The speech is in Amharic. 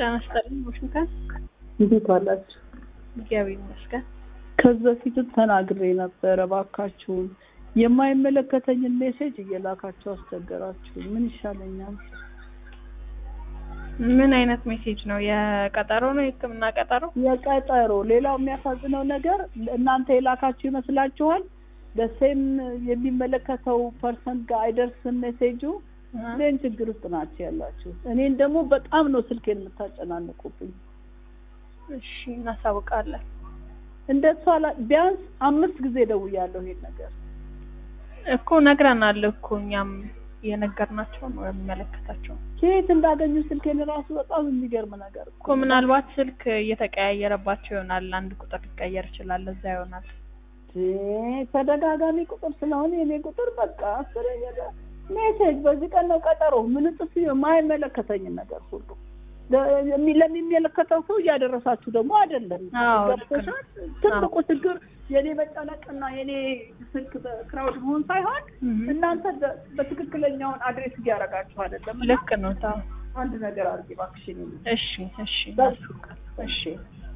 ጤና ይስጥልኝ ዋሽንግተን። እንዴት ዋላችሁ? እግዚአብሔር ይመስገን። ከዚህ በፊትም ተናግሬ ነበረ። እባካችሁን የማይመለከተኝን ሜሴጅ እየላካችሁ አስቸገራችሁ። ምን ይሻለኛል? ምን አይነት ሜሴጅ ነው? የቀጠሮ ነው? የሕክምና ቀጠሮ? የቀጠሮ ሌላው የሚያሳዝነው ነገር እናንተ የላካችሁ ይመስላችኋል። በሴም የሚመለከተው ፐርሰንት ጋር አይደርስም ሜሴጁ። ሌን ችግር ውስጥ ናቸው ያላችሁ። እኔን ደግሞ በጣም ነው ስልኬን የምታጨናንቁብኝ። እሺ እናሳውቃለን። እንደሱ አላ ቢያንስ አምስት ጊዜ ደውያለሁ ይሄን ነገር እኮ ነግረናል እኮ እኛም የነገርናቸው ነው የሚመለከታቸው ከየት እንዳገኙ ስልኬን ራሱ በጣም የሚገርም ነገር እኮ ምናልባት ስልክ እየተቀያየረባቸው ይሆናል። አንድ ቁጥር ሊቀየር ይችላል። እዛ ይሆናል። ተደጋጋሚ ቁጥር ስለሆነ የኔ ቁጥር በቃ አስረኛ ሜሴጅ በዚህ ቀን ነው ቀጠሮ ምን ጥፍ የማይመለከተኝን ነገር ሁሉ ለሚመለከተው ሰው እያደረሳችሁ ደግሞ አይደለም። አዎ፣ ገብቶሻል? ትልቁ ችግር የኔ መጨነቅና የኔ ስልክ በክራውድ መሆን ሳይሆን እናንተ በ- በትክክለኛውን አድሬስ እያደረጋችሁ አይደለም። ልክ ነው። ታው አንድ ነገር አድርጌ እባክሽን። እሺ፣ እሺ፣ በሱ እናሳውቃለን። እሺ እሺ